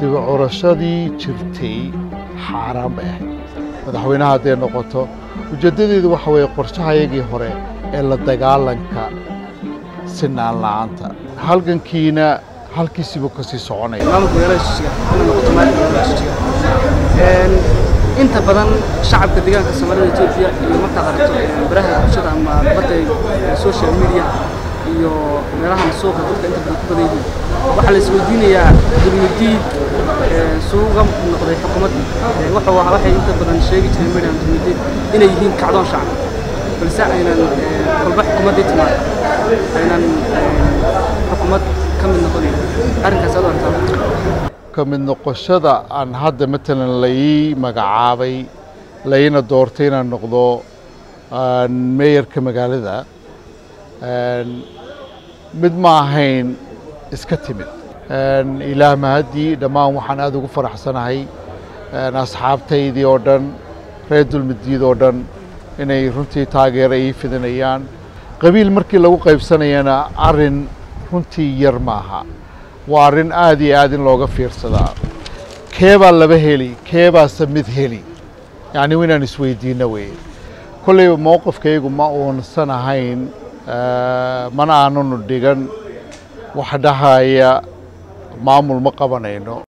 dib curashadii jirtay xaaraan bay ahayd madaxweynaha hadday noqoto ujeeddadeedu waxa weeye qorshahayagii hore ee la dagaalanka sinaan la'aanta halgankiina halkiisiibuu ka sii soconaya maamulka magaalada jijga inay noqoto maamulka magaalada jijga inta badan shacabka deegaanka soomaalida etoobiya iyo markaad aragto baraha bulshada ama badda social media iyo meelahan suuqa dadka inta badan ku badan yihiin waxaa la isweydiinayaa dulmidiid suuqa noqday xukuumadda wuxuu ahaa waxay inta badan sheegi jireen meydhan dulmidiid inay yihiin kacdoon shacab balse aynan kolba xukuumaddii timaado aynan xukuumad ka mid noqonayn arrinkaas aad u aragtaa ka mid noqoshada aan hadda matalan lai magacaabay laina doortay inaan noqdo meeyarka magaalada mid ma ahayn iska timid ilaah mahaddii dhammaan waxaan aada ugu faraxsanahay asxaabtaydii oo dhan reer dulmidiid oo dhan inay runtii taageero ii fidinayaan qabiil markii lagu qaybsanayana arrin runtii yar maaha waa arrin aad iyo aad in looga fiirsadaa keebaa laba heli keebaase mid heli yacni inaan isweydiinno weye kolleyba mowqifkaygu ma uunsan ahayn mana aananu dhigan wax dhahaya maamul ma qabanayno